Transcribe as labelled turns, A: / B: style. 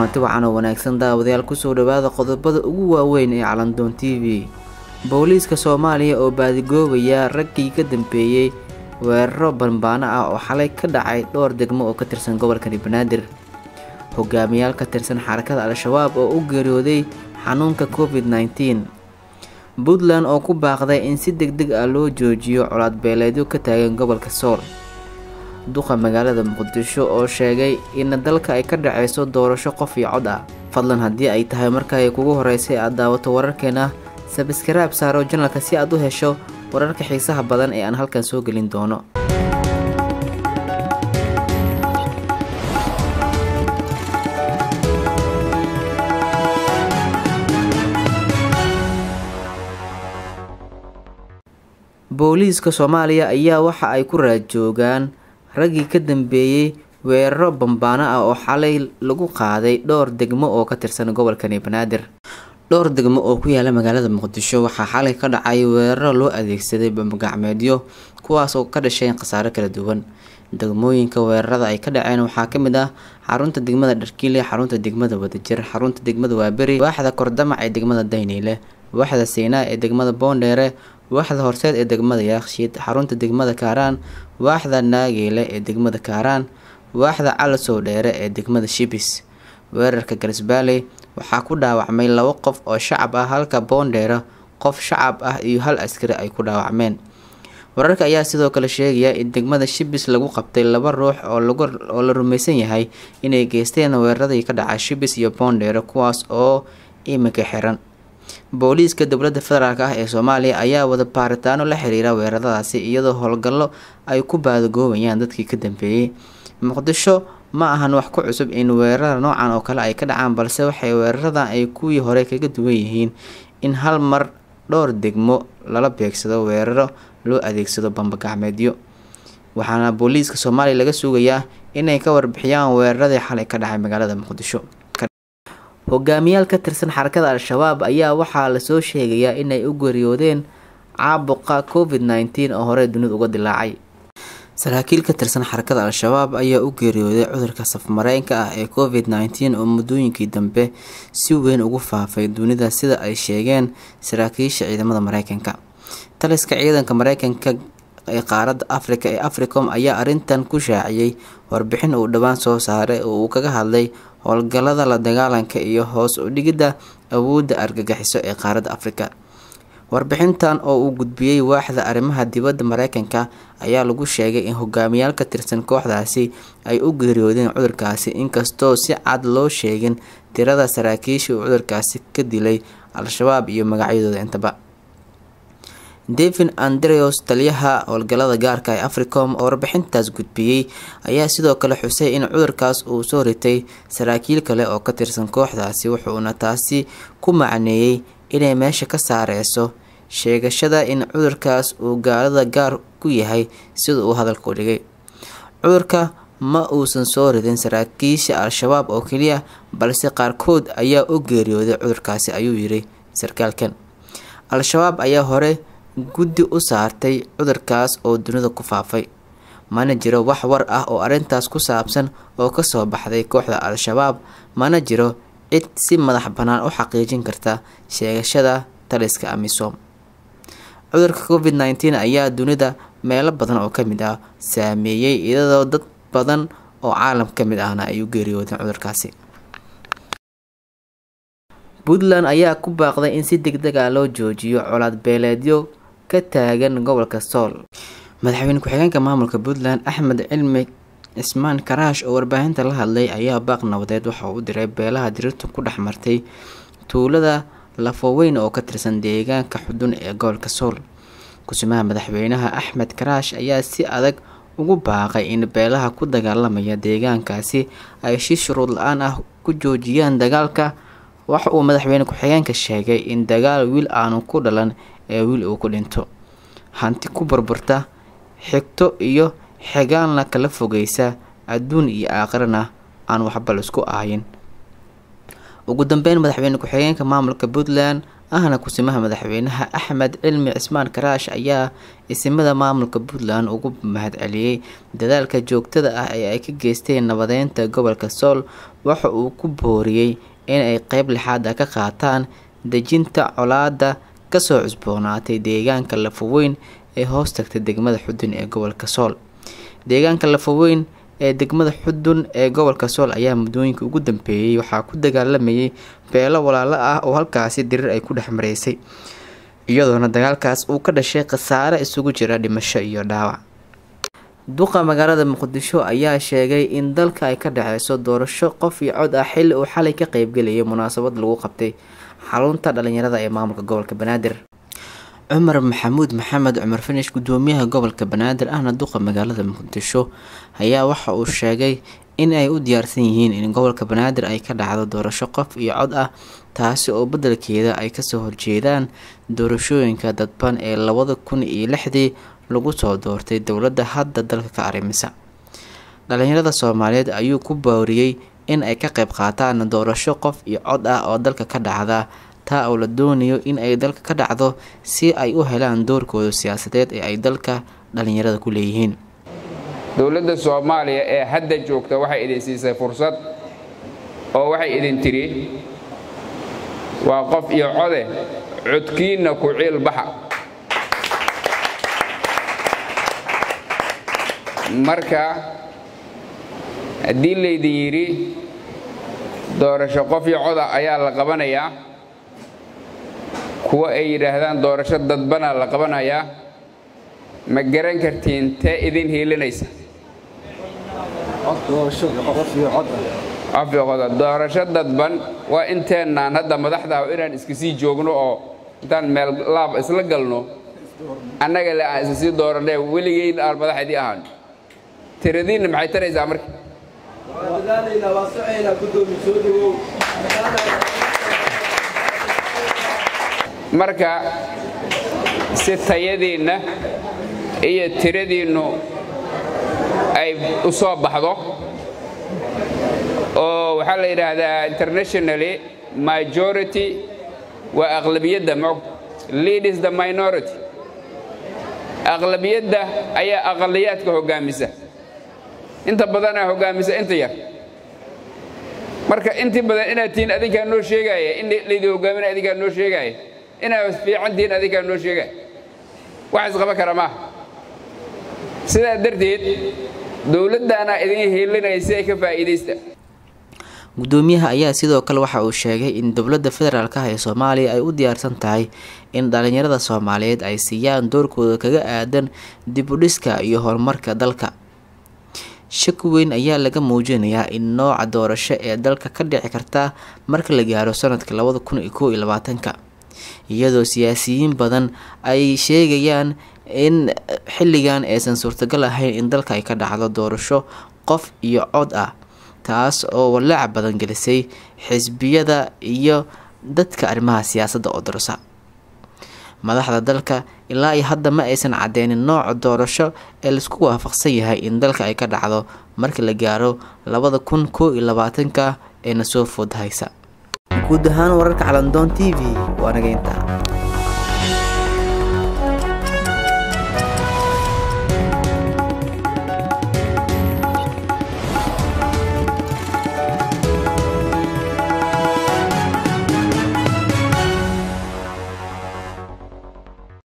A: kulanti wacan oo wanaagsan daawadayaal kusoo dhawaada qodobada ugu waaweyn ee calandoon t v booliiska soomaaliya oo baadigoobaya raggii ka dambeeyey weeraro banbaano ah oo xalay ka dhacay dhowr degmo oo ka tirsan gobolkani banaadir hogaamiyaal ka tirsan xarakada al-shabaab oo u geeriyooday xanuunka covid nneteen puntland oo ku baaqday in si deg deg ah loo joojiyo colaad beeleedyo ka taagan gobolka sool duqa magaalada muqdisho oo sheegay in dalka ay ka dhaceyso doorasho qof iyo cod ah fadlan haddii ay tahay markaay kugu horeysay aad daawato wararkeena sabskaraab saaro janalka si aad u hesho wararka xiisaha badan ee aan halkan soo gelin doono booliiska soomaaliya ayaa waxa ay ku raadjoogaan raggii ka dambeeyey weeraro bambaano ah oo xalay lagu qaaday dhowr degmo oo ka tirsan gobolkani banaadir dhowr degmo oo ku yaala magaalada muqdisho waxaa xalay ka dhacay weeraro loo adeegsaday bambagacmeedyo kuwaas oo ka dhashay khasaaro kala duwan degmooyinka weerarada ay ka dhaceen waxaa kamid ah xarunta degmada dharkiile xarunta degmada wadajir xarunta degmada waaberi waaxda kordamac ee degmada dayniile waaxda siinaa ee degmada boondheere waaxda horseed ee degmada yaakshiid xarunta degmada kaaraan waaxda naageyle ee degmada kaaraan waaxda calasow dheere ee degmada shibis weerarka garisbaaley waxaa ku dhaawacmay labo qof oo shacab ah halka boondheere qof shacab ah iyo hal askari ay ku dhaawacmeen wararka ayaa sidoo kale sheegaya in degmada shibis lagu qabtay laba ruux oo la rumaysan yahay inay geysteen weeraradii ka dhacay shibis iyo boondheere kuwaas oo iminka xiran booliiska dowladda federaalk ah ee soomaaliya ayaa wada baaritaano la xiriira weeraradaasi iyadoo howlgallo ay ku baadagoobayaan dadkii ka dambeeyey muqdisho ma ahan wax ku cusub in weerarada noocan oo kale ay ka dhacaan balse waxay weeraradan ay kuwii hore kaga duwan yihiin in hal mar dhowr degmo lala beegsado weeraro loo adeegsado bambagacmeedyo waxaana booliiska soomaaliya laga sugayaa inay ka warbixiyaan weeraradii xalay ka dhacay magaalada muqdisho hogaamiyaal ka tirsan xarakada al-shabaab ayaa waxaa lasoo sheegayaa inay u geeriyoodeen caabuqa covid nneteen oo horey dunida uga dilaacay saraakiil ka tirsan xarakada al-shabaab ayaa u geeriyooday cudurka safmareenka ah ee covid nneteen oo muddooyinkii dambe si weyn ugu faafay dunida sida ay sheegeen saraakiisha ciidamada mareykanka taliska ciidanka mareykanka ee qaaradda afrika ee africom ayaa arrintan ku shaaciyey warbixin uu dhowaan soo saaray oo uu kaga hadlay howlgallada la dagaalanka iyo hoos u dhigidda awoodda argagixiso ee qaaradda afrika warbixintan oo uu gudbiyey waaxda arrimaha dibadda mareykanka ayaa lagu sheegay in hogaamiyaal ka tirsan kooxdaasi ay u geeriyoodeen cudurkaasi inkastoo si cad loo sheegin tirada saraakiisha uu cudurkaasi ka dilay al-shabaab iyo magacyadooda intaba devin andreos taliyaha howlgallada gaarka ee africom oo warbixintaas gudbiyey ayaa sidoo kale xusay in cudurkaas uu soo ritay saraakiil kale oo ka tirsan kooxdaasi wuxuuna taasi ku macneeyey inay meesha ka saareyso sheegashada in cudurkaas uu gaalada gaar ku yahay sida uu hadalka u dhigay cudurka ma uusan soo ridin saraakiisha al-shabaab oo keliya balse qaarkood ayaa u geeriyooday cudurkaasi ayuu yiri sarkaalkan al-shabaab ayaa hore guddi u saartay cudurkaas oo dunida ku faafay mana jiro wax war ah oo arrintaas ku saabsan oo kasoo baxday kooxda al-shabaab mana jiro cid si madax bannaan u xaqiijin karta sheegashada taliska amisom cudurka covid nneteen ayaa dunida meelo badan oo kamid ah saameeyey iyadoo dad badan oo caalam ka mid ahna ay u geeriyoodeen cudurkaasi puntland ayaa ku baaqday in si deg deg ah loo joojiyo colaad beeleedyo ka taagan gobolka sool madaxweyne ku-xigeenka maamulka puntland axmed cilmi cismaan karaash oo warbaahinta la hadlay ayaa baaq nabadeed waxa uu u diray beelaha dirirtu ku dhex martay tuulada lafoweyn oo ka tirsan deegaanka xudun ee gobolka sool kusimaha madaxweynaha axmed karaash ayaa si adag ugu baaqay in beelaha ku dagaalamaya deegaankaasi ay si shuruud la-aan ah ku joojiyaan dagaalka waxa uu madaxweyne ku-xigeenka sheegay in dagaal wiil aanu ku dhalan ee wiil uu ku dhinto hanti ku burburta xigto iyo xigaanla kala fogeysa adduun iyo aakhirana aan waxba laisku ahayin ugu dambeyn madaxweyne ku-xigeenka maamulka puntland ahna kusimaha madaxweynaha axmed cilmi cismaan karaash ayaa isimada maamulka puntland ugu mahadceliyey dadaalka joogtada ah ee ay ka geysteen nabadeynta gobolka sool waxa uu ku booriyey inay qeyb lixaad ah ka qaataan dejinta colaada kasoo cusboonaatay deegaanka lafaweyn ee hoos tagtay degmada xudun ee gobolka sool deegaanka lafaweyn ee degmada xudun ee gobolka sool ayaa muddooyinka ugu dambeeyey waxaa ku dagaalamayay beelo walaalo ah oo halkaasi dirir ay ku dhex maraysay iyadoona dagaalkaas uu ka dhashay khasaare isugu jira dhimasho iyo dhaawac duqa magaalada muqdisho ayaa sheegay in dalka ay ka dhexeyso doorasho qof iyo cod ah xilli uu xalay ka qeybgelayay munaasabad lagu qabtay xarunta dhalinyarada ee maamulka gobolka banaadir cumar maxamuud maxamed cumar finish gudoomiyaha gobolka banaadir ahna duqa magaalada muqdisho ayaa waxa uu sheegay in ay u diyaarsan yihiin in gobolka banaadir ay ka dhacdo doorasho qof iyo cod ah taasi oo beddelkeeda ay kasoo horjeedaan doorashooyinka dadban ee labada kun iyo lixdii lagu soo doortay dowladda hadda dalka ka arrimisa dhalinyarada soomaaliyeed ayuu ku booriyey in ay ka qayb qaataan doorasho qof iyo cod ah oo dalka ka dhacda taa oo la doonayo in ay dalka ka dhacdo si ay u helaan doorkooda siyaasadeed ee ay dalka dhalinyarada ku leeyihiin
B: dowladda soomaaliya ee hadda joogta waxay idin siisay fursad oo waxay idin tidhi waa qof iyo code codkiinna ku ciil baxa marka haddii laydin yidhi doorasho qof iyo coda ayaa la qabanayaa kuwa ay yidhaahdaan doorasho dadbanaa la qabanayaa ma garan kartiin tee idin hiilinaysa doorasho dadban waa inteennaan hadda madaxda inaan iska sii joogno oo intaan meel laab isla galno annaga le aan isa sii dooranee weligeyn aan madaxdii ahaan tiradiinna maxay taraysaa marka marka si tayadiinna iyo tiradiinnu ay u soo baxdo oo waxaa la yidhaahdaa internationally majority waa aqlabiyadda ma leadis the minority aqlabiyadda ayaa aqaliyaadka hoggaamisa inta badanaa hoggaamisa inta yar marka intii badan inaad tihiin adinkaa noo sheegaaya in laydin hoggaamin adinkaa noo sheegaaya inaad fiican tihiin adinkaa noo sheegaaya wax isqaba kara maaha sidaa darteed dowladdaana idin hiilinaya si ay ka faa'iidaysta
A: gudoomiyaha ayaa sidoo kale waxa uu sheegay in dowladda federaalk ah ee soomaaliya ay u diyaarsan tahay in dhalinyarada soomaaliyeed ay siiyaan doorkooda kaga aadan dib u dhiska iyo horumarka dalka shaki weyn ayaa laga muujinayaa in nooca doorasho ee dalka ka dhici karta marka la gaaro sanadka labada kun iyo kow iyo labaatanka iyadoo siyaasiyiin badan ay sheegayaan in xilligan aysan suurtagal ahayn in dalka ay ka dhacdo doorasho qof iyo cod ah taas oo walaaca badan gelisay xisbiyada iyo dadka arrimaha siyaasadda oo darsa madaxda dalka ilaa iyo hadda ma aysan cadeynin nooca doorasho ee laisku waafaqsan yahay in dalka ay ka dhacdo marka la gaaro labada kun kow iyo labaatanka eena soo food haysa guud ahaan wararka calandoon t v waa naga intaa